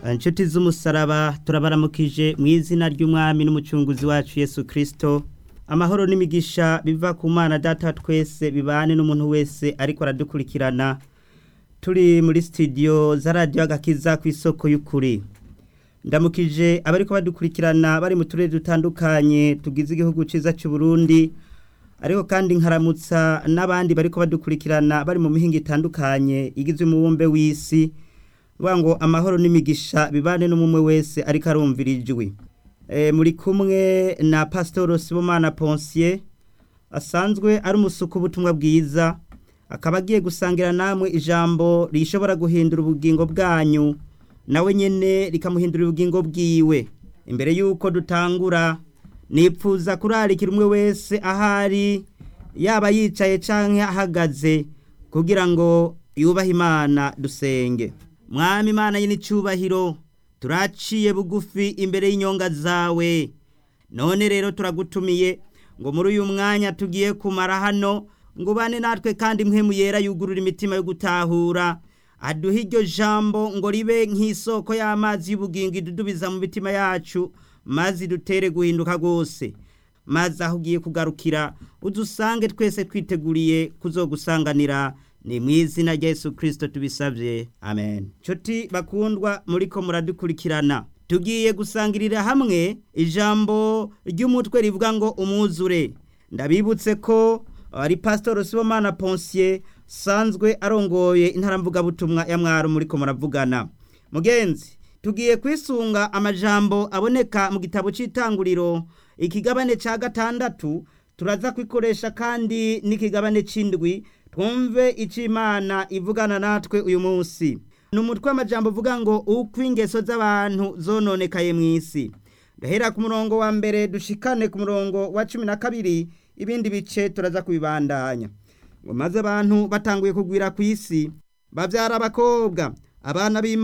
inshuti z'umusaraba turabaramukije mu izina ry'umwami n'umucunguzi wacu yesu kirisito amahoro n'imigisha biva ku mana data twese bibane n'umuntu wese ariko aradukurikirana turi muri sitidiyo za radiyo agakiza ku isoko y'ukuri ndamukije abariko badukurikirana bari mu turere dutandukanye tugize igihugu cyiza cy'u Burundi ariko kandi nkaramutsa n'abandi bariko badukurikirana bari mu mihinga itandukanye igizwe umubumbe w'isi vuga ngo amahoro n'imigisha bibane n'umwe wese ariko arumvira ijwi muri kumwe na pasitoro sibomana ponsiye asanzwe ari umusuku w'ubutumwa bwiza akaba agiye gusangira namwe ijambo rishobora guhindura ubugingo bwanyu nawe nyine rikamuhindura ubugingo bwiwe imbere y'uko dutangura nipfuza kurarikira umwe wese ahari yaba yicaye cyangwa ahagaze kugira ngo yubahe imana dusenge mwami imana y'icyubahiro turaciye bugufi imbere y'inyonga zawe none rero turagutumiye ngo muri uyu mwanya tugiye kumara hano ngo ubane natwe kandi mwe yera yugurura imitima yo gutahura aduha iryo jambo ngo ribe nk'isoko y'amazi y'ubugingo idudubiza mu mitima yacu maze dutere guhinduka rwose maze aho ugiye kugarukira udusange twese twiteguriye kuzogusanganira ni mu izina rya Yesu kirisito tubisabye amen nshuti bakundwa muri ko muradukurikirana tugiye gusangirira hamwe ijambo ry'umutwe rivuga ngo umwuzure ndabibutse ko ari pasitoro sibomana ponsiye sanzwe arongoye intaramvugabutumwa ya mwaro muri ko muravugana mugenzi tugiye kwisunga amajambo aboneka mu gitabo cy'itanguriro ikigabane cya gatandatu turaza kwikoresha kandi n'ikigabane cy'indwi twumve icyo imana ivugana natwe uyu munsi ni umutwe w'amajambo uvuga ngo uko ingeso z'abantu zononekaye mu isi gahera ku murongo wa mbere dushikane ku murongo wa cumi na kabiri ibindi bice turaza kubibandanya ngo maze abantu batanguye kugwira ku isi babyara abakobwa abana b'imana